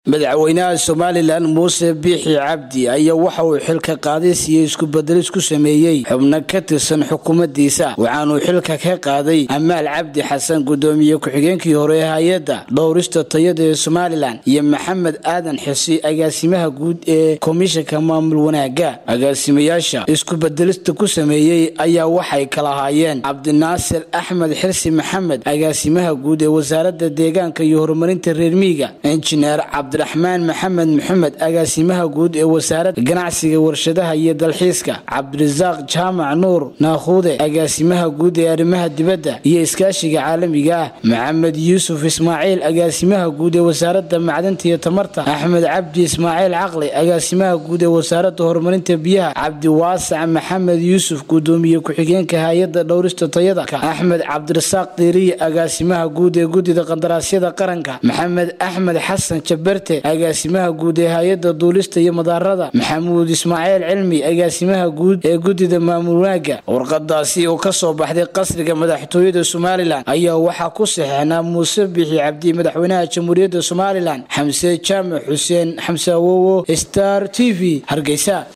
madaxweynaha somalilan muuse biixi cabdi ayaa waxa uu xilka qaadis iyo iskubedelis ku sameeyey xubno ka tirsan xukuumaddiisa waxaanuu xilka ka qaaday amaal cabdi xasan gudoomiye ku-xigeenkii hore ee hay-adda dhowrista tayada ee somalilan iyo maxamed aadan xisi agaasimaha guud ee komishanka maamul wanaaga agaasimayaasha iskubedelista ku sameeyey ayaa waxay kala haayeen cabdinaasir axmed xirsi maxamed agaasimaha guud ee wasaaradda deegaanka iyo horumarinta reer miiga injineer cabdiraxmaan maxamed maxamed agaasimaha guud ee wasaaradda ganacsiga warshadaha iyo dalxiiska cabdirasaaq jaamac nuur naakhuude agaasimaha guud ee arrimaha dibadda iyo iskaashiga caalamiga ah maxamed yuusuf ismaaciil agaasimaha guud ee wasaaradda macdanta iyo tamarta axmed cabdi ismaaciil caqli agaasimaha guud ee wasaaradda horumarinta biyaha cabdiwaasac maxamed yuusuf gudoomiye ku-xigeenka hay-adda dhowrista tayada axmed cabdirasaaq diiriye agaasimaha guud ee guddida qandaraasyada qaranka maxamed axmed xasan jabarte agaasimaha guud ee hay-adda duulista iyo madaarada maxamuud ismaaciil cilmi agaasimaha guud ee guddida maamul wanaaga warqadaasi oo ka soo baxday qasriga madaxtooyada somalilan ayaa waxaa ku saxeexnaa muuse bixi cabdi madaxweynaha jamhuuriyadda somalilan xamse jaamac xuseen xamse awowo star t v hargeysa